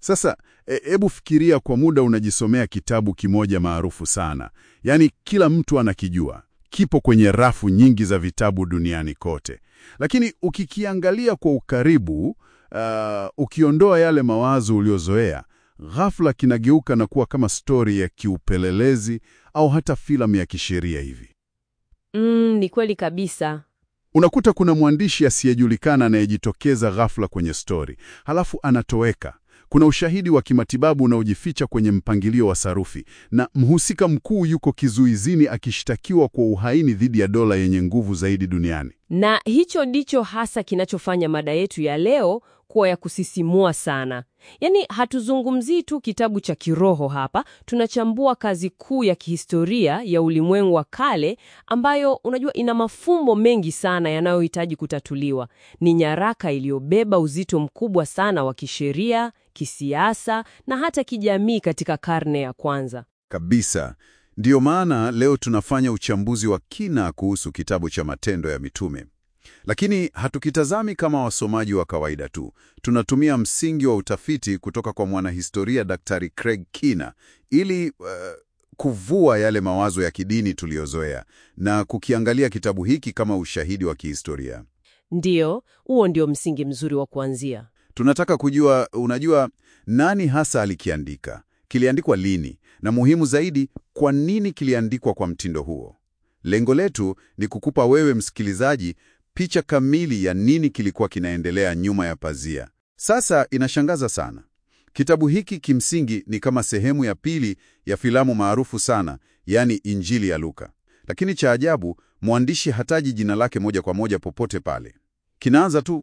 Sasa hebu fikiria kwa muda unajisomea kitabu kimoja maarufu sana, yaani kila mtu anakijua, kipo kwenye rafu nyingi za vitabu duniani kote, lakini ukikiangalia kwa ukaribu, uh, ukiondoa yale mawazo uliozoea, ghafla kinageuka na kuwa kama stori ya kiupelelezi au hata filamu ya kisheria hivi. Mm, ni kweli kabisa. Unakuta kuna mwandishi asiyejulikana anayejitokeza ghafla kwenye stori, halafu anatoweka. Kuna ushahidi wa kimatibabu unaojificha kwenye mpangilio wa sarufi, na mhusika mkuu yuko kizuizini akishtakiwa kwa uhaini dhidi ya dola yenye nguvu zaidi duniani. Na hicho ndicho hasa kinachofanya mada yetu ya leo kuwa ya kusisimua sana. Yaani hatuzungumzii tu kitabu cha kiroho hapa, tunachambua kazi kuu ya kihistoria ya ulimwengu wa kale ambayo unajua ina mafumbo mengi sana yanayohitaji kutatuliwa. Ni nyaraka iliyobeba uzito mkubwa sana wa kisheria, kisiasa na hata kijamii katika karne ya kwanza. Kabisa. Ndiyo maana leo tunafanya uchambuzi wa kina kuhusu kitabu cha Matendo ya Mitume. Lakini hatukitazami kama wasomaji wa kawaida tu. Tunatumia msingi wa utafiti kutoka kwa mwanahistoria Daktari Craig Keener ili uh, kuvua yale mawazo ya kidini tuliyozoea na kukiangalia kitabu hiki kama ushahidi wa kihistoria. Ndiyo, huo ndio msingi mzuri wa kuanzia. Tunataka kujua, unajua, nani hasa alikiandika, kiliandikwa lini, na muhimu zaidi, kwa nini kiliandikwa kwa mtindo huo. Lengo letu ni kukupa wewe msikilizaji picha kamili ya nini kilikuwa kinaendelea nyuma ya pazia. Sasa inashangaza sana. Kitabu hiki kimsingi ni kama sehemu ya pili ya filamu maarufu sana, yaani Injili ya Luka. Lakini cha ajabu, mwandishi hataji jina lake moja kwa moja popote pale. Kinaanza tu,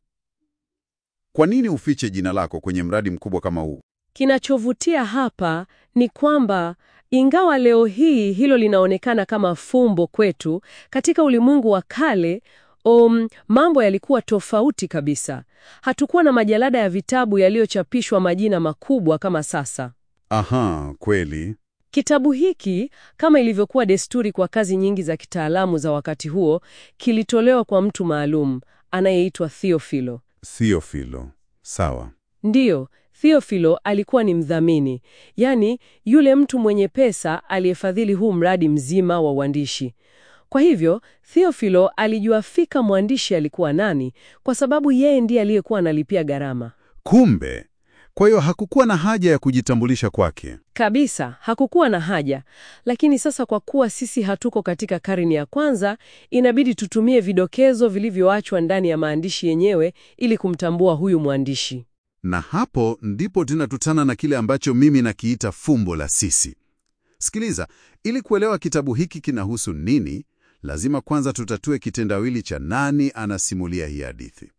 kwa nini ufiche jina lako kwenye mradi mkubwa kama huu? Kinachovutia hapa ni kwamba ingawa leo hii hilo linaonekana kama fumbo kwetu, katika ulimwengu wa kale Um, mambo yalikuwa tofauti kabisa. Hatukuwa na majalada ya vitabu yaliyochapishwa majina makubwa kama sasa. Aha, kweli. Kitabu hiki, kama ilivyokuwa desturi kwa kazi nyingi za kitaalamu za wakati huo, kilitolewa kwa mtu maalum anayeitwa Theophilo. Theophilo. Sawa. Ndiyo, Theophilo alikuwa ni mdhamini, yaani yule mtu mwenye pesa aliyefadhili huu mradi mzima wa uandishi. Kwa hivyo Theophilo alijua fika mwandishi alikuwa nani, kwa sababu yeye ndiye aliyekuwa analipia gharama. Kumbe, kwa hiyo hakukuwa na haja ya kujitambulisha kwake. Kabisa, hakukuwa na haja. Lakini sasa kwa kuwa sisi hatuko katika karne ya kwanza, inabidi tutumie vidokezo vilivyoachwa ndani ya maandishi yenyewe ili kumtambua huyu mwandishi. Na hapo ndipo tunakutana na kile ambacho mimi nakiita fumbo la sisi. Sikiliza, ili kuelewa kitabu hiki kinahusu nini, lazima kwanza tutatue kitendawili cha nani anasimulia hii hadithi.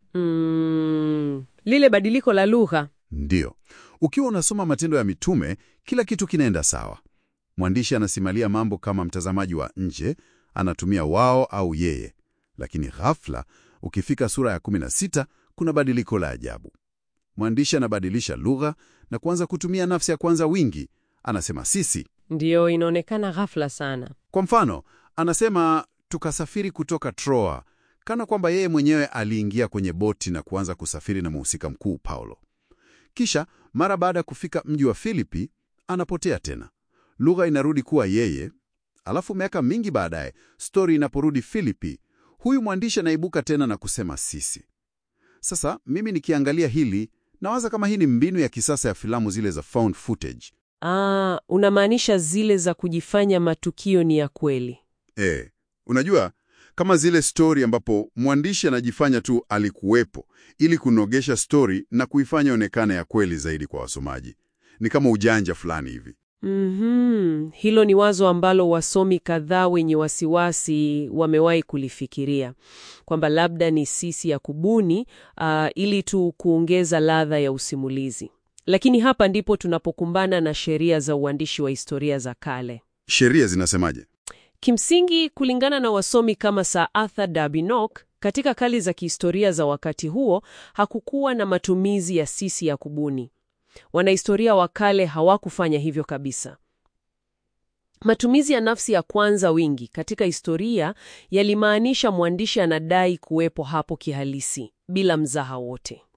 Mm, lile badiliko la lugha. Ndiyo, ukiwa unasoma Matendo ya Mitume, kila kitu kinaenda sawa. Mwandishi anasimulia mambo kama mtazamaji wa nje, anatumia wao au yeye. Lakini ghafla, ukifika sura ya 16, kuna badiliko la ajabu. Mwandishi anabadilisha lugha na kuanza kutumia nafsi ya kwanza wingi, anasema sisi. Ndiyo, inaonekana ghafla sana. Kwa mfano, anasema tukasafiri kutoka Troa, kana kwamba yeye mwenyewe aliingia kwenye boti na kuanza kusafiri na mhusika mkuu Paulo. Kisha mara baada ya kufika mji wa Filipi, anapotea tena, lugha inarudi kuwa yeye. Alafu miaka mingi baadaye, stori inaporudi Filipi, huyu mwandishi anaibuka tena na kusema sisi. Sasa mimi nikiangalia hili, nawaza kama hii ni mbinu ya kisasa ya filamu zile za found footage. Ah, unamaanisha zile za kujifanya matukio ni ya kweli. E, unajua kama zile stori ambapo mwandishi anajifanya tu alikuwepo ili kunogesha stori na kuifanya onekana ya kweli zaidi kwa wasomaji. Ni kama ujanja fulani hivi. Mhm, hilo ni wazo ambalo wasomi kadhaa wenye wasiwasi wamewahi kulifikiria kwamba labda ni sisi ya kubuni ah, ili tu kuongeza ladha ya usimulizi. Lakini hapa ndipo tunapokumbana na sheria za uandishi wa historia za kale. Sheria zinasemaje? Kimsingi, kulingana na wasomi kama Sir Arthur Darby Nock, katika kali za kihistoria za wakati huo hakukuwa na matumizi ya sisi ya kubuni. Wanahistoria wa kale hawakufanya hivyo kabisa. Matumizi ya nafsi ya kwanza wingi katika historia yalimaanisha mwandishi anadai kuwepo hapo kihalisi bila mzaha wote.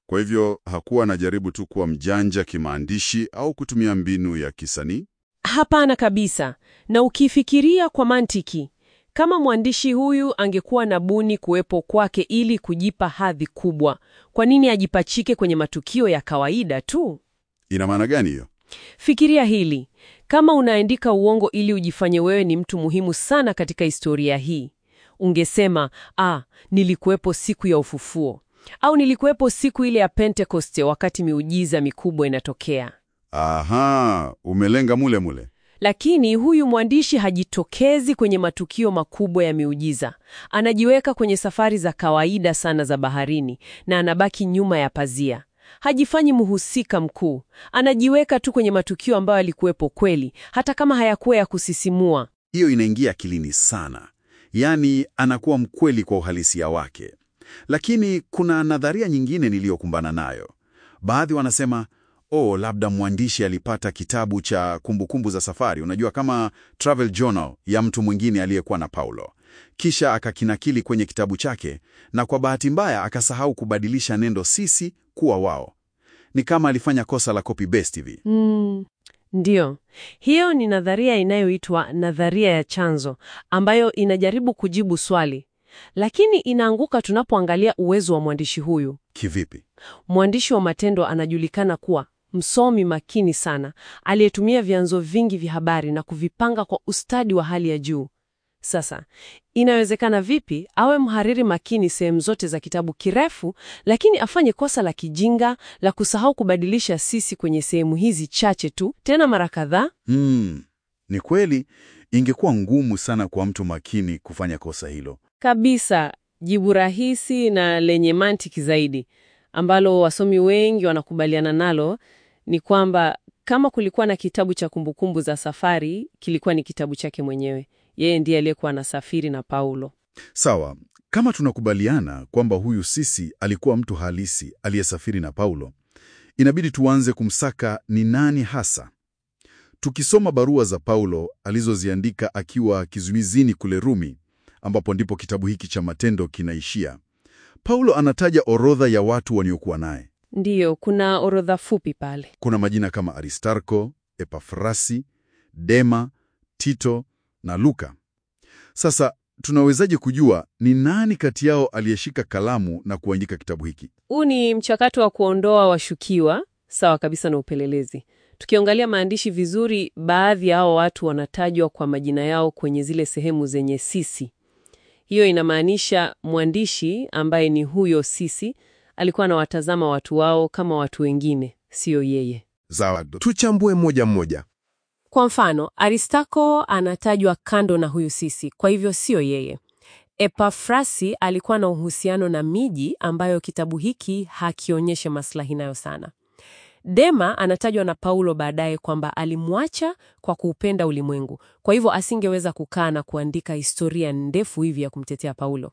Kwa hivyo hakuwa anajaribu tu kuwa mjanja kimaandishi au kutumia mbinu ya kisanii. Hapana kabisa. Na ukifikiria kwa mantiki, kama mwandishi huyu angekuwa na buni kuwepo kwake ili kujipa hadhi kubwa, kwa nini ajipachike kwenye matukio ya kawaida tu? Ina maana gani hiyo? Fikiria hili. Kama unaandika uongo ili ujifanye wewe ni mtu muhimu sana katika historia hii, ungesema ah, nilikuwepo siku ya ufufuo au nilikuwepo siku ile ya Pentekoste wakati miujiza mikubwa inatokea. Aha, umelenga mule mule. Lakini huyu mwandishi hajitokezi kwenye matukio makubwa ya miujiza. Anajiweka kwenye safari za kawaida sana za baharini na anabaki nyuma ya pazia. Hajifanyi mhusika mkuu. Anajiweka tu kwenye matukio ambayo alikuwepo kweli, hata kama hayakuwa ya kusisimua. Hiyo inaingia akilini sana, yaani anakuwa mkweli kwa uhalisia wake. Lakini kuna nadharia nyingine niliyokumbana nayo. Baadhi wanasema oh, labda mwandishi alipata kitabu cha kumbukumbu za safari, unajua kama travel journal ya mtu mwingine aliyekuwa na Paulo, kisha akakinakili kwenye kitabu chake, na kwa bahati mbaya akasahau kubadilisha neno sisi kuwa wao. Ni kama alifanya kosa la copy paste hivi. Mm, ndiyo. Hiyo ni nadharia inayoitwa nadharia ya chanzo, ambayo inajaribu kujibu swali, lakini inaanguka tunapoangalia uwezo wa mwandishi huyu. Kivipi? Mwandishi wa Matendo anajulikana kuwa msomi makini sana, aliyetumia vyanzo vingi vya habari na kuvipanga kwa ustadi wa hali ya juu. Sasa, inawezekana vipi awe mhariri makini sehemu zote za kitabu kirefu, lakini afanye kosa la kijinga la kusahau kubadilisha sisi kwenye sehemu hizi chache tu, tena mara kadhaa? Hmm, ni kweli ingekuwa ngumu sana kwa mtu makini kufanya kosa hilo. Kabisa, jibu rahisi na lenye mantiki zaidi ambalo wasomi wengi wanakubaliana nalo ni kwamba kama kulikuwa na kitabu cha kumbukumbu za safari, kilikuwa ni kitabu chake mwenyewe. Yeye ndiye aliyekuwa anasafiri na Paulo. Sawa, kama tunakubaliana kwamba huyu sisi alikuwa mtu halisi aliyesafiri na Paulo, inabidi tuanze kumsaka ni nani hasa. Tukisoma barua za Paulo alizoziandika akiwa kizuizini kule Rumi, ambapo ndipo kitabu hiki cha Matendo kinaishia, Paulo anataja orodha ya watu waliokuwa naye. Ndiyo, kuna orodha fupi pale. Kuna majina kama Aristarko, Epafrasi, Dema, Tito na Luka. Sasa tunawezaje kujua ni nani kati yao aliyeshika kalamu na kuandika kitabu hiki? Huu ni mchakato wa kuondoa washukiwa, sawa kabisa na upelelezi. Tukiangalia maandishi vizuri, baadhi ya hao watu wanatajwa kwa majina yao kwenye zile sehemu zenye sisi. Hiyo inamaanisha mwandishi ambaye ni huyo sisi alikuwa anawatazama watu wao kama watu wengine, siyo yeye. Zawadi. Tuchambue moja mmoja. Kwa mfano, Aristako anatajwa kando na huyu sisi, kwa hivyo siyo yeye. Epafrasi alikuwa na uhusiano na miji ambayo kitabu hiki hakionyeshe maslahi nayo sana. Dema anatajwa na Paulo baadaye kwamba alimwacha kwa kuupenda ulimwengu, kwa hivyo asingeweza kukaa na kuandika historia ndefu hivi ya kumtetea Paulo.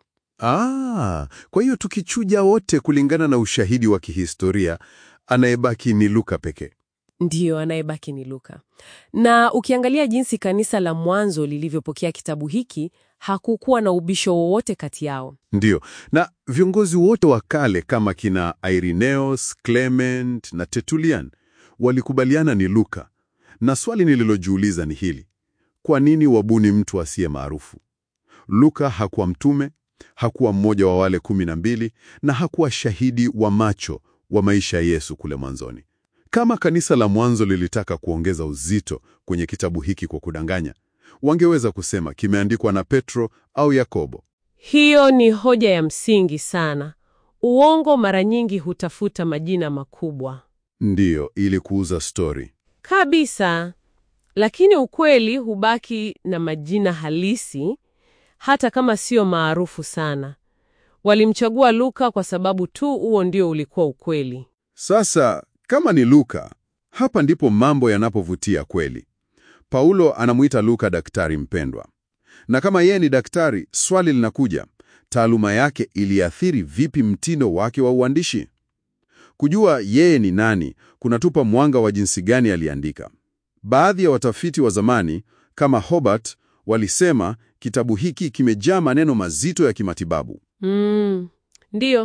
Ah, kwa hiyo tukichuja wote kulingana na ushahidi wa kihistoria, anayebaki ni Luka pekee. Ndiyo, anayebaki ni Luka. Na ukiangalia jinsi kanisa la mwanzo lilivyopokea kitabu hiki, hakukuwa na ubisho wowote kati yao. Ndiyo, na viongozi wote wa kale kama kina Irenaeus, Clement na Tertullian walikubaliana ni Luka. Na swali nililojiuliza ni hili: kwa nini wabuni mtu asiye maarufu? Luka hakuwa mtume, hakuwa mmoja wa wale kumi na mbili, na hakuwa shahidi wa macho wa maisha ya Yesu kule mwanzoni. Kama kanisa la mwanzo lilitaka kuongeza uzito kwenye kitabu hiki kwa kudanganya, wangeweza kusema kimeandikwa na Petro au Yakobo. Hiyo ni hoja ya msingi sana. Uongo mara nyingi hutafuta majina makubwa Ndiyo, ili kuuza stori. kabisa, lakini ukweli hubaki na majina halisi, hata kama sio maarufu sana. Walimchagua Luka kwa sababu tu huo ndio ulikuwa ukweli. Sasa kama ni Luka, hapa ndipo mambo yanapovutia kweli. Paulo anamuita Luka daktari mpendwa, na kama yeye ni daktari, swali linakuja, taaluma yake iliathiri vipi mtindo wake wa uandishi? Kujua yeye ni nani kunatupa mwanga wa jinsi gani aliandika. Baadhi ya watafiti wa zamani kama Hobart walisema kitabu hiki kimejaa maneno mazito ya kimatibabu. Mm, ndiyo.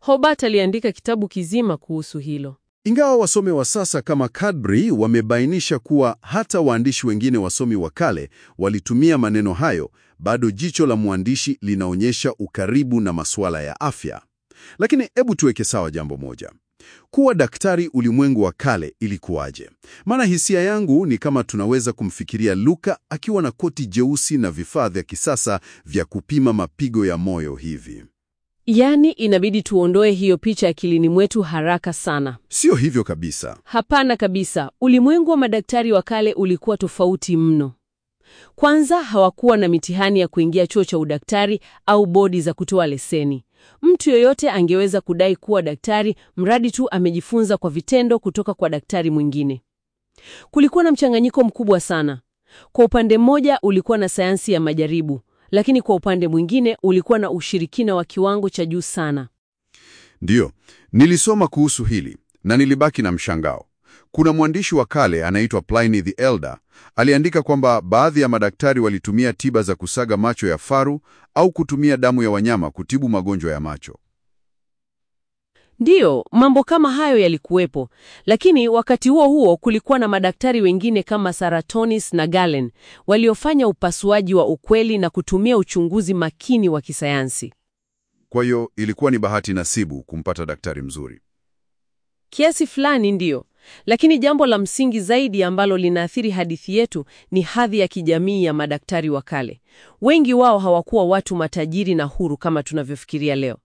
Hobart aliandika kitabu kizima kuhusu hilo. Ingawa wasomi wa sasa kama Cadbury wamebainisha kuwa hata waandishi wengine wasomi wa kale walitumia maneno hayo, bado jicho la mwandishi linaonyesha ukaribu na masuala ya afya. Lakini hebu tuweke sawa jambo moja. Kuwa daktari ulimwengu wa kale ilikuwaje? Maana hisia yangu ni kama tunaweza kumfikiria Luka akiwa na koti jeusi na vifaa vya kisasa vya kupima mapigo ya moyo hivi. Yaani, inabidi tuondoe hiyo picha akilini mwetu haraka sana. Sio hivyo kabisa. Hapana kabisa. Ulimwengu wa madaktari wa kale ulikuwa tofauti mno. Kwanza, hawakuwa na mitihani ya kuingia chuo cha udaktari au bodi za kutoa leseni. Mtu yoyote angeweza kudai kuwa daktari mradi tu amejifunza kwa vitendo kutoka kwa daktari mwingine. Kulikuwa na mchanganyiko mkubwa sana. Kwa upande mmoja ulikuwa na sayansi ya majaribu, lakini kwa upande mwingine ulikuwa na ushirikina wa kiwango cha juu sana. Ndiyo, nilisoma kuhusu hili na nilibaki na mshangao. Kuna mwandishi wa kale anaitwa Pliny the Elder aliandika kwamba baadhi ya madaktari walitumia tiba za kusaga macho ya faru au kutumia damu ya wanyama kutibu magonjwa ya macho. Ndiyo, mambo kama hayo yalikuwepo, lakini wakati huo huo kulikuwa na madaktari wengine kama Saratonis na Galen waliofanya upasuaji wa ukweli na kutumia uchunguzi makini wa kisayansi. Kwa hiyo ilikuwa ni bahati nasibu kumpata daktari mzuri. Kiasi fulani ndiyo, lakini jambo la msingi zaidi ambalo linaathiri hadithi yetu ni hadhi ya kijamii ya madaktari wa kale. Wengi wao hawakuwa watu matajiri na huru kama tunavyofikiria leo.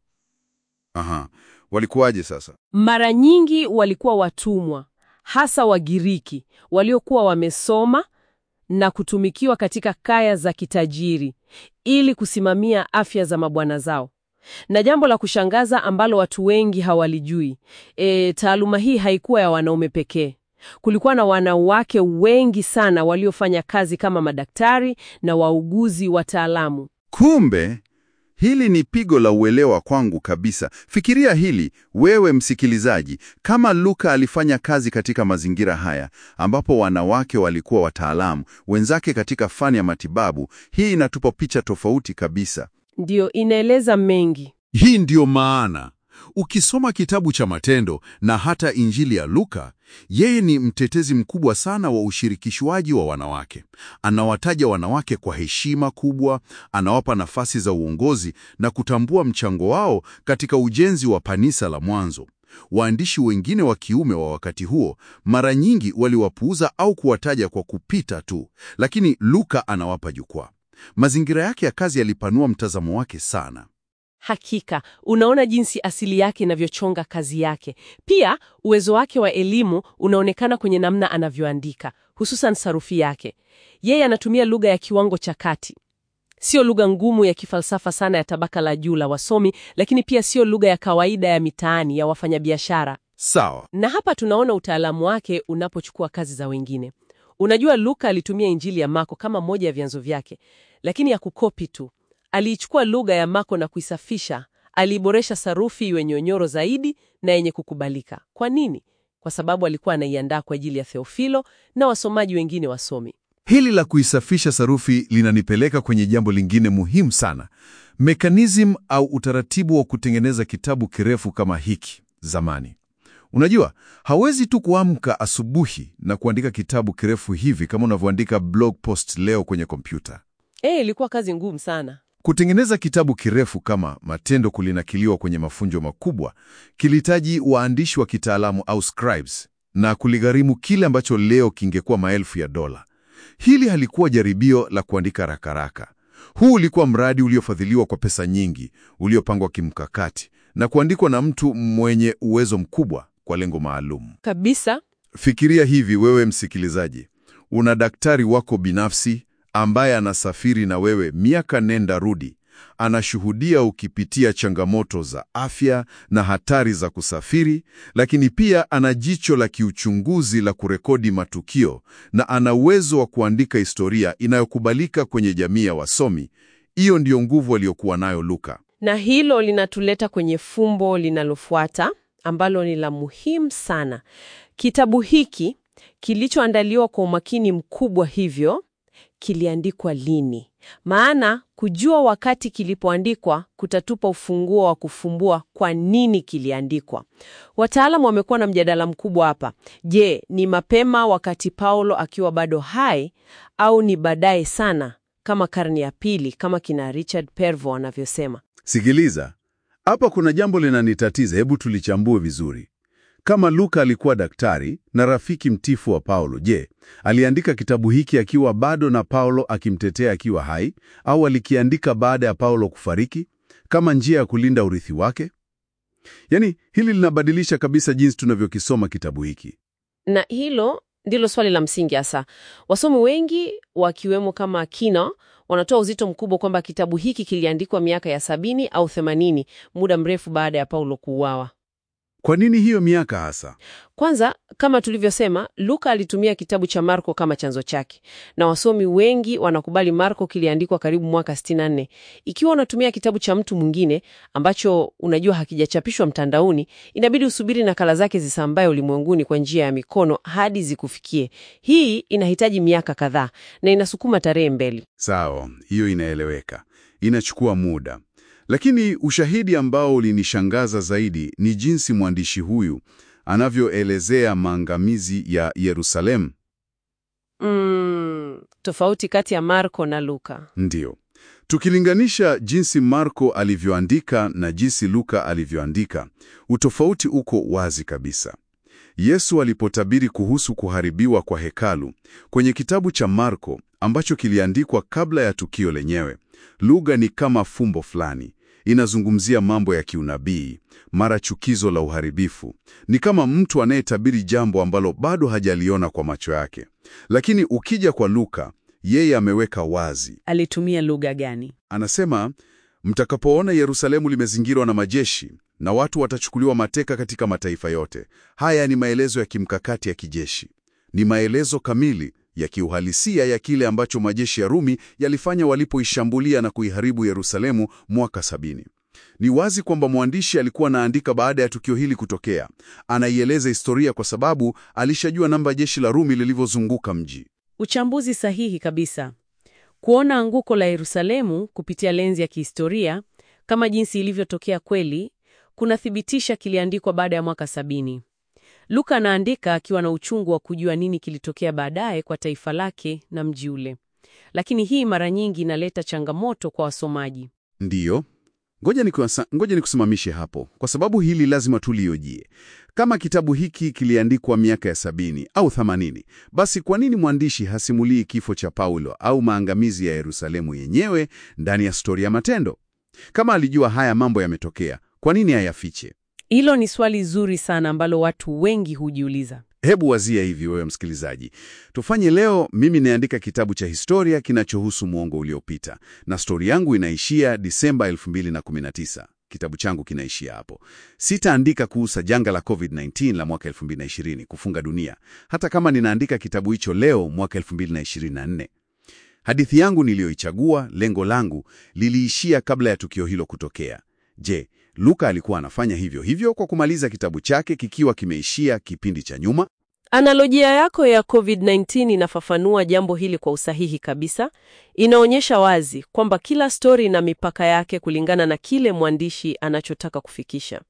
Aha, walikuwaje sasa? Mara nyingi walikuwa watumwa, hasa Wagiriki waliokuwa wamesoma na kutumikiwa katika kaya za kitajiri ili kusimamia afya za mabwana zao. Na jambo la kushangaza ambalo watu wengi hawalijui, e, taaluma hii haikuwa ya wanaume pekee. Kulikuwa na wanawake wengi sana waliofanya kazi kama madaktari na wauguzi wataalamu. Kumbe hili ni pigo la uelewa kwangu kabisa. Fikiria hili wewe msikilizaji, kama Luka alifanya kazi katika mazingira haya ambapo wanawake walikuwa wataalamu wenzake katika fani ya matibabu, hii inatupa picha tofauti kabisa. Ndiyo, inaeleza mengi. Hii ndiyo maana ukisoma kitabu cha Matendo na hata Injili ya Luka, yeye ni mtetezi mkubwa sana wa ushirikishwaji wa wanawake. Anawataja wanawake kwa heshima kubwa, anawapa nafasi za uongozi na kutambua mchango wao katika ujenzi wa kanisa la mwanzo. Waandishi wengine wa kiume wa wakati huo mara nyingi waliwapuuza au kuwataja kwa kupita tu, lakini Luka anawapa jukwaa. Mazingira yake ya kazi yalipanua mtazamo wake sana. Hakika, unaona jinsi asili yake inavyochonga kazi yake. Pia uwezo wake wa elimu unaonekana kwenye namna anavyoandika, hususan sarufi yake. Yeye anatumia lugha ya kiwango cha kati, sio lugha ngumu ya kifalsafa sana ya tabaka la juu la wasomi, lakini pia sio lugha ya kawaida ya mitaani ya wafanyabiashara. Sawa. Na hapa tunaona utaalamu wake unapochukua kazi za wengine. Unajua, Luka alitumia Injili ya Marko kama moja ya vyanzo vyake, lakini ya kukopi tu. Aliichukua lugha ya Marko na kuisafisha. Aliiboresha sarufi iwe nyonyoro zaidi na yenye kukubalika. Kwa nini? Kwa sababu alikuwa anaiandaa kwa ajili ya Theofilo na wasomaji wengine wasomi. Hili la kuisafisha sarufi linanipeleka kwenye jambo lingine muhimu sana, mekanizm au utaratibu wa kutengeneza kitabu kirefu kama hiki zamani. Unajua, hawezi tu kuamka asubuhi na kuandika kitabu kirefu hivi kama unavyoandika blog post leo kwenye kompyuta. Eh, ilikuwa kazi ngumu sana. Kutengeneza kitabu kirefu kama Matendo kulinakiliwa kwenye mafunjo makubwa kilihitaji waandishi wa kitaalamu au scribes, na kuligharimu kile ambacho leo kingekuwa maelfu ya dola. Hili halikuwa jaribio la kuandika rakaraka. Huu ulikuwa mradi uliofadhiliwa kwa pesa nyingi, uliopangwa kimkakati na kuandikwa na mtu mwenye uwezo mkubwa kwa lengo maalum. Kabisa. Fikiria hivi, wewe msikilizaji, una daktari wako binafsi ambaye anasafiri na wewe miaka nenda rudi, anashuhudia ukipitia changamoto za afya na hatari za kusafiri, lakini pia ana jicho la kiuchunguzi la kurekodi matukio na ana uwezo wa kuandika historia inayokubalika kwenye jamii ya wasomi. Hiyo ndiyo nguvu aliyokuwa nayo Luka. Na hilo linatuleta kwenye fumbo linalofuata ambalo ni la muhimu sana. Kitabu hiki kilichoandaliwa kwa umakini mkubwa hivyo kiliandikwa lini, maana kujua wakati kilipoandikwa kutatupa ufunguo wa kufumbua kwa nini kiliandikwa. Wataalamu wamekuwa na mjadala mkubwa hapa. Je, ni mapema wakati Paulo akiwa bado hai au ni baadaye sana kama karne ya pili kama kina Richard Pervo anavyosema? Sikiliza, hapa kuna jambo linanitatiza, hebu tulichambue vizuri. Kama Luka alikuwa daktari na rafiki mtifu wa Paulo, je, aliandika kitabu hiki akiwa bado na Paulo akimtetea akiwa hai, au alikiandika baada ya Paulo kufariki kama njia ya kulinda urithi wake? Yaani, hili linabadilisha kabisa jinsi tunavyokisoma kitabu hiki. Na hilo ndilo swali la msingi hasa. Wasomi wengi wakiwemo kama Kino wanatoa uzito mkubwa kwamba kitabu hiki kiliandikwa miaka ya sabini au themanini, muda mrefu baada ya Paulo kuuawa. Kwa nini hiyo miaka hasa? Kwanza, kama tulivyosema, Luka alitumia kitabu cha Marko kama chanzo chake, na wasomi wengi wanakubali Marko kiliandikwa karibu mwaka 64. Ikiwa unatumia kitabu cha mtu mwingine ambacho unajua hakijachapishwa mtandaoni, inabidi usubiri nakala zake zisambaye ulimwenguni kwa njia ya mikono hadi zikufikie. Hii inahitaji miaka kadhaa na inasukuma tarehe mbele. Sawa, hiyo inaeleweka, inachukua muda. Lakini ushahidi ambao ulinishangaza zaidi ni jinsi mwandishi huyu anavyoelezea maangamizi ya Yerusalemu. Mm, tofauti kati ya Marko na Luka. Ndiyo, tukilinganisha jinsi Marko alivyoandika na jinsi Luka alivyoandika, utofauti uko wazi kabisa. Yesu alipotabiri kuhusu kuharibiwa kwa hekalu kwenye kitabu cha Marko ambacho kiliandikwa kabla ya tukio lenyewe, lugha ni kama fumbo fulani. Inazungumzia mambo ya kiunabii, mara chukizo la uharibifu. Ni kama mtu anayetabiri jambo ambalo bado hajaliona kwa macho yake. Lakini ukija kwa Luka, yeye ameweka wazi. Alitumia lugha gani? Anasema, mtakapoona Yerusalemu limezingirwa na majeshi na watu watachukuliwa mateka katika mataifa yote. Haya ni maelezo ya kimkakati ya kijeshi, ni maelezo kamili ya kiuhalisia ya kile ambacho majeshi ya Rumi yalifanya walipoishambulia na kuiharibu Yerusalemu mwaka sabini. Ni wazi kwamba mwandishi alikuwa anaandika baada ya tukio hili kutokea. Anaieleza historia kwa sababu alishajua namba jeshi la Rumi lilivyozunguka mji. Uchambuzi sahihi kabisa. Kuona anguko la Yerusalemu kupitia lenzi ya kihistoria kama jinsi ilivyotokea kweli kunathibitisha kiliandikwa baada ya mwaka sabini. Luka anaandika akiwa na uchungu wa kujua nini kilitokea baadaye kwa taifa lake na mji ule, lakini hii mara nyingi inaleta changamoto kwa wasomaji. Ndiyo, ngoja nikuasa- ngoja nikusimamishe hapo, kwa sababu hili lazima tuliojie. Kama kitabu hiki kiliandikwa miaka ya sabini au themanini, basi kwa nini mwandishi hasimulii kifo cha Paulo au maangamizi ya Yerusalemu yenyewe ndani ya stori ya Matendo? Kama alijua haya mambo yametokea, kwa nini hayafiche? Hilo ni swali zuri sana ambalo watu wengi hujiuliza. Hebu wazia hivi, wewe msikilizaji, tufanye leo, mimi naandika kitabu cha historia kinachohusu mwongo uliopita, na stori yangu inaishia Disemba 2019. Kitabu changu kinaishia hapo. Sitaandika kuhusu janga la COVID-19 la mwaka 2020 kufunga dunia, hata kama ninaandika kitabu hicho leo mwaka 2024. Hadithi yangu niliyoichagua, lengo langu liliishia kabla ya tukio hilo kutokea. Je, Luka alikuwa anafanya hivyo hivyo kwa kumaliza kitabu chake kikiwa kimeishia kipindi cha nyuma? Analojia yako ya COVID-19 inafafanua jambo hili kwa usahihi kabisa. Inaonyesha wazi kwamba kila stori ina mipaka yake kulingana na kile mwandishi anachotaka kufikisha.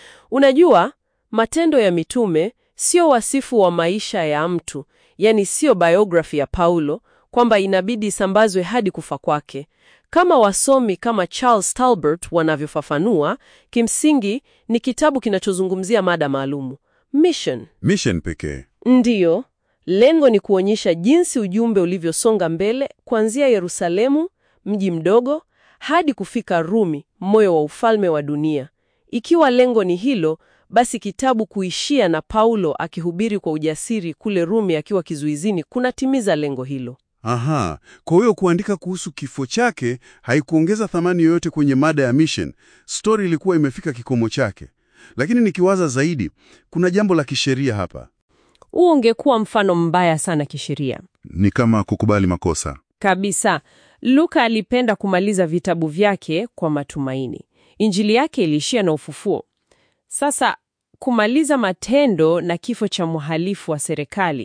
Unajua, Matendo ya Mitume sio wasifu wa maisha ya mtu, yani sio biography ya Paulo kwamba inabidi isambazwe hadi kufa kwake. Kama wasomi kama Charles Talbert wanavyofafanua, kimsingi ni kitabu kinachozungumzia mada maalumu, mission. Mission pekee. Ndiyo, lengo ni kuonyesha jinsi ujumbe ulivyosonga mbele kuanzia Yerusalemu, mji mdogo, hadi kufika Rumi, moyo wa ufalme wa dunia. Ikiwa lengo ni hilo, basi kitabu kuishia na Paulo akihubiri kwa ujasiri kule Rumi akiwa kizuizini kunatimiza lengo hilo. Aha, kwa hiyo kuandika kuhusu kifo chake haikuongeza thamani yoyote kwenye mada ya mission. Stori ilikuwa imefika kikomo chake. Lakini nikiwaza zaidi, kuna jambo la kisheria hapa. Huo ungekuwa mfano mbaya sana kisheria. Ni kama kukubali makosa. Kabisa. Luka alipenda kumaliza vitabu vyake kwa matumaini. Injili yake iliishia na ufufuo. Sasa kumaliza Matendo na kifo cha mhalifu wa serikali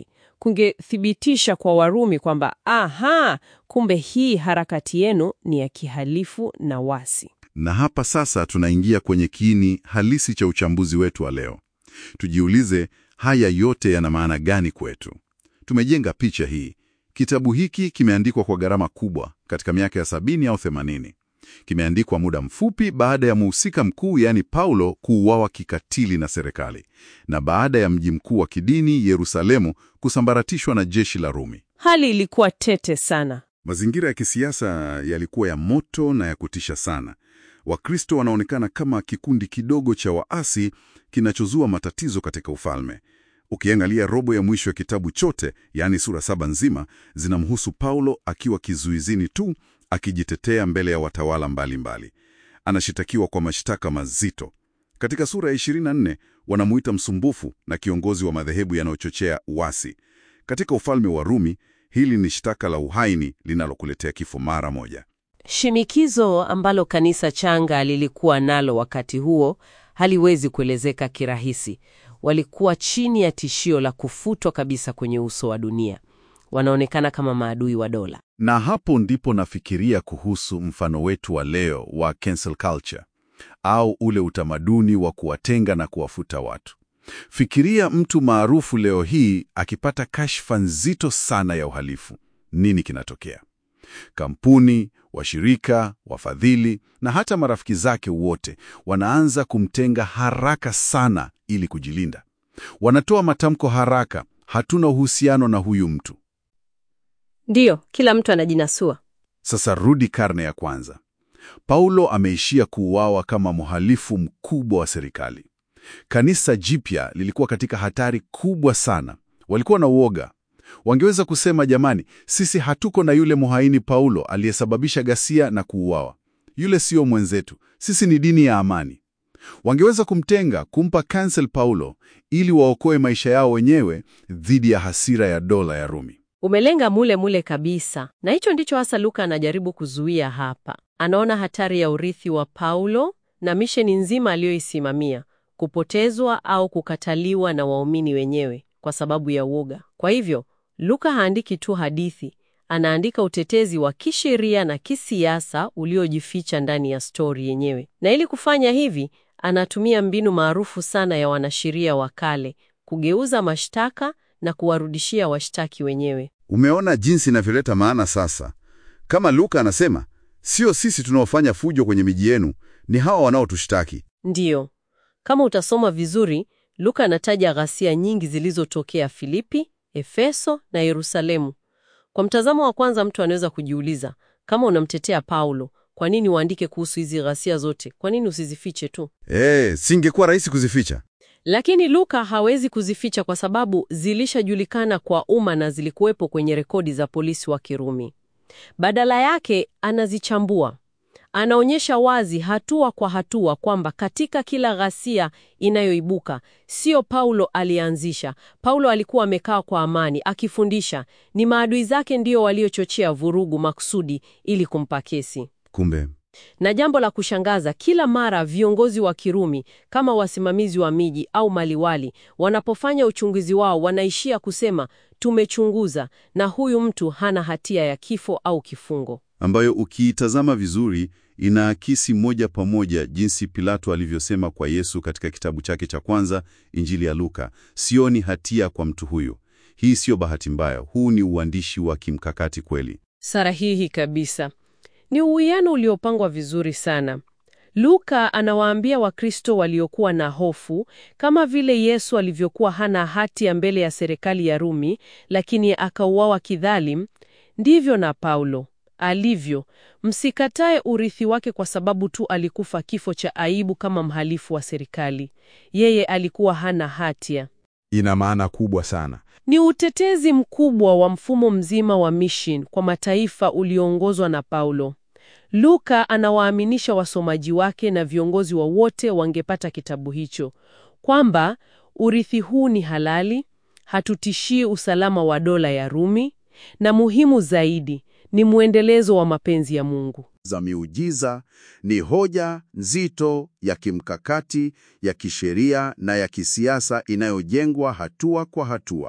kungethibitisha kwa Warumi kwamba aha, kumbe hii harakati yenu ni ya kihalifu na wasi. Na hapa sasa tunaingia kwenye kiini halisi cha uchambuzi wetu wa leo. Tujiulize, haya yote yana maana gani kwetu? Tumejenga picha hii. Kitabu hiki kimeandikwa kwa gharama kubwa katika miaka ya sabini au themanini. Kimeandikwa muda mfupi baada ya mhusika mkuu, yaani Paulo, kuuawa kikatili na serikali na baada ya mji mkuu wa kidini Yerusalemu kusambaratishwa na jeshi la Rumi. Hali ilikuwa tete sana. Mazingira ya kisiasa yalikuwa ya moto na ya kutisha sana. Wakristo wanaonekana kama kikundi kidogo cha waasi kinachozua matatizo katika ufalme. Ukiangalia robo ya mwisho ya kitabu chote, yaani sura saba nzima, zinamhusu Paulo akiwa kizuizini tu akijitetea mbele ya watawala mbalimbali. Anashitakiwa kwa mashtaka mazito. Katika sura ya 24 wanamuita msumbufu na kiongozi wa madhehebu yanayochochea uasi. Katika ufalme wa Rumi, hili ni shtaka la uhaini linalokuletea kifo mara moja. Shinikizo ambalo kanisa changa lilikuwa nalo wakati huo haliwezi kuelezeka kirahisi. Walikuwa chini ya tishio la kufutwa kabisa kwenye uso wa dunia. Wanaonekana kama maadui wa dola. Na hapo ndipo nafikiria kuhusu mfano wetu wa leo wa cancel culture au ule utamaduni wa kuwatenga na kuwafuta watu. Fikiria mtu maarufu leo hii akipata kashfa nzito sana ya uhalifu. Nini kinatokea? Kampuni, washirika, wafadhili na hata marafiki zake wote wanaanza kumtenga haraka sana ili kujilinda. Wanatoa matamko haraka, hatuna uhusiano na huyu mtu. Ndiyo, kila mtu anajinasua. Sasa rudi karne ya kwanza. Paulo ameishia kuuawa kama mhalifu mkubwa wa serikali. Kanisa jipya lilikuwa katika hatari kubwa sana. Walikuwa na uoga. Wangeweza kusema jamani, sisi hatuko na yule muhaini Paulo aliyesababisha ghasia na kuuawa. Yule sio mwenzetu, sisi ni dini ya amani. Wangeweza kumtenga, kumpa cancel Paulo ili waokoe maisha yao wenyewe dhidi ya hasira ya dola ya Rumi. Umelenga mule mule kabisa, na hicho ndicho hasa Luka anajaribu kuzuia hapa. Anaona hatari ya urithi wa Paulo na misheni nzima aliyoisimamia kupotezwa au kukataliwa na waumini wenyewe kwa sababu ya uoga. Kwa hivyo Luka haandiki tu hadithi, anaandika utetezi wa kisheria na kisiasa uliojificha ndani ya stori yenyewe. Na ili kufanya hivi, anatumia mbinu maarufu sana ya wanasheria wa kale, kugeuza mashtaka na kuwarudishia washtaki wenyewe. Umeona jinsi inavyoleta maana sasa. Kama Luka anasema, sio sisi tunaofanya fujo kwenye miji yenu, ni hawa wanaotushtaki. Ndiyo, kama utasoma vizuri, Luka anataja ghasia nyingi zilizotokea Filipi, Efeso na Yerusalemu. Kwa mtazamo wa kwanza, mtu anaweza kujiuliza, kama unamtetea Paulo, kwa nini uandike kuhusu hizi ghasia zote? Kwa nini usizifiche tu? Eh, singekuwa rahisi kuzificha. Lakini Luka hawezi kuzificha kwa sababu zilishajulikana kwa umma na zilikuwepo kwenye rekodi za polisi wa Kirumi. Badala yake anazichambua. Anaonyesha wazi hatua kwa hatua kwamba katika kila ghasia inayoibuka, sio Paulo alianzisha. Paulo alikuwa amekaa kwa amani akifundisha. Ni maadui zake ndio waliochochea vurugu makusudi ili kumpa kesi. Kumbe Na jambo la kushangaza, kila mara viongozi wa Kirumi kama wasimamizi wa miji au maliwali wanapofanya uchunguzi wao, wanaishia kusema tumechunguza na huyu mtu hana hatia ya kifo au kifungo. ambayo ukiitazama vizuri inaakisi moja kwa moja jinsi Pilato alivyosema kwa Yesu katika kitabu chake cha kwanza, Injili ya Luka, sioni hatia kwa mtu huyu. Hii siyo bahati mbaya, huu ni uandishi wa kimkakati kweli. Sahihi kabisa. Ni uwiano uliopangwa vizuri sana. Luka anawaambia Wakristo waliokuwa na hofu, kama vile Yesu alivyokuwa hana hatia mbele ya serikali ya Rumi, lakini akauawa kidhalim, ndivyo na Paulo alivyo. Msikatae urithi wake kwa sababu tu alikufa kifo cha aibu kama mhalifu wa serikali. Yeye alikuwa hana hatia. Ina maana kubwa sana. Ni utetezi mkubwa wa mfumo mzima wa mission kwa mataifa ulioongozwa na Paulo. Luka anawaaminisha wasomaji wake na viongozi wa wote wangepata kitabu hicho kwamba urithi huu ni halali, hatutishii usalama wa dola ya Rumi, na muhimu zaidi ni mwendelezo wa mapenzi ya Mungu. za miujiza ni hoja nzito ya kimkakati ya kisheria na ya kisiasa inayojengwa hatua kwa hatua.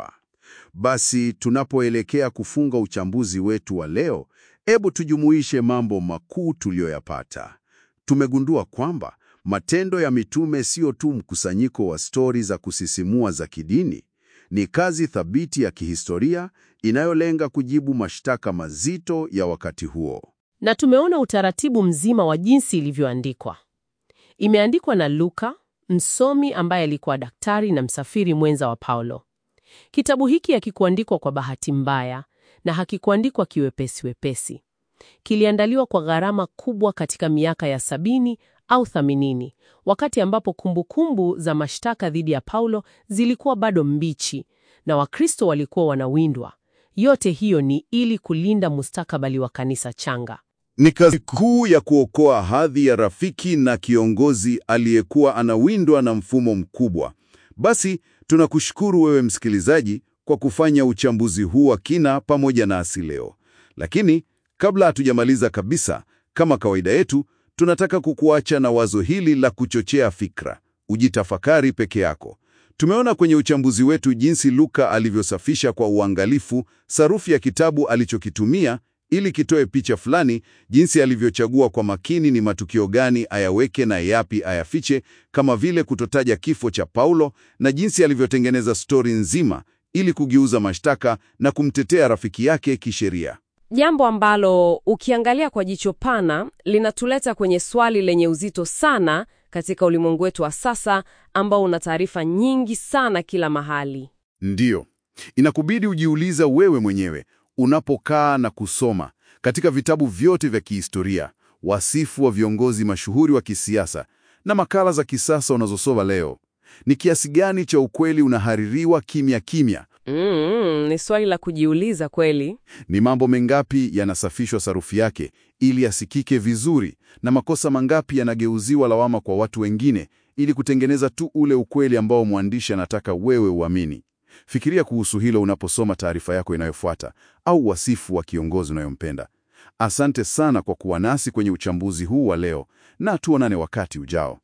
Basi tunapoelekea kufunga uchambuzi wetu wa leo, hebu tujumuishe mambo makuu tuliyoyapata. Tumegundua kwamba Matendo ya Mitume sio tu mkusanyiko wa stori za kusisimua za kidini, ni kazi thabiti ya kihistoria inayolenga kujibu mashtaka mazito ya wakati huo. Na tumeona utaratibu mzima wa jinsi ilivyoandikwa. Imeandikwa na Luka, msomi ambaye alikuwa daktari na msafiri mwenza wa Paulo. Kitabu hiki hakikuandikwa kwa bahati mbaya na hakikuandikwa kiwepesi wepesi. Kiliandaliwa kwa gharama kubwa katika miaka ya sabini au thaminini, wakati ambapo kumbukumbu za mashtaka dhidi ya Paulo zilikuwa bado mbichi na Wakristo walikuwa wanawindwa. Yote hiyo ni ili kulinda mustakabali wa kanisa changa. Ni kazi kuu ya kuokoa hadhi ya rafiki na kiongozi aliyekuwa anawindwa na mfumo mkubwa. Basi tunakushukuru wewe msikilizaji kwa kufanya uchambuzi huu wa kina pamoja nasi leo. Lakini kabla hatujamaliza kabisa, kama kawaida yetu, tunataka kukuacha na wazo hili la kuchochea fikra. Ujitafakari peke yako. Tumeona kwenye uchambuzi wetu jinsi Luka alivyosafisha kwa uangalifu sarufi ya kitabu alichokitumia ili kitoe picha fulani, jinsi alivyochagua kwa makini ni matukio gani ayaweke na yapi ayafiche, kama vile kutotaja kifo cha Paulo, na jinsi alivyotengeneza stori nzima ili kugeuza mashtaka na kumtetea rafiki yake kisheria. Jambo ambalo ukiangalia kwa jicho pana linatuleta kwenye swali lenye uzito sana katika ulimwengu wetu wa sasa ambao una taarifa nyingi sana kila mahali. Ndiyo, inakubidi ujiuliza wewe mwenyewe unapokaa na kusoma katika vitabu vyote vya kihistoria, wasifu wa viongozi mashuhuri wa kisiasa na makala za kisasa unazosoma leo, ni kiasi gani cha ukweli unahaririwa kimya kimya? Mm, ni swali la kujiuliza kweli. Ni mambo mengapi yanasafishwa sarufi yake ili yasikike vizuri, na makosa mangapi yanageuziwa lawama kwa watu wengine ili kutengeneza tu ule ukweli ambao mwandishi anataka wewe uamini? Fikiria kuhusu hilo unaposoma taarifa yako inayofuata au wasifu wa kiongozi unayompenda. Asante sana kwa kuwa nasi kwenye uchambuzi huu wa leo, na tuonane wakati ujao.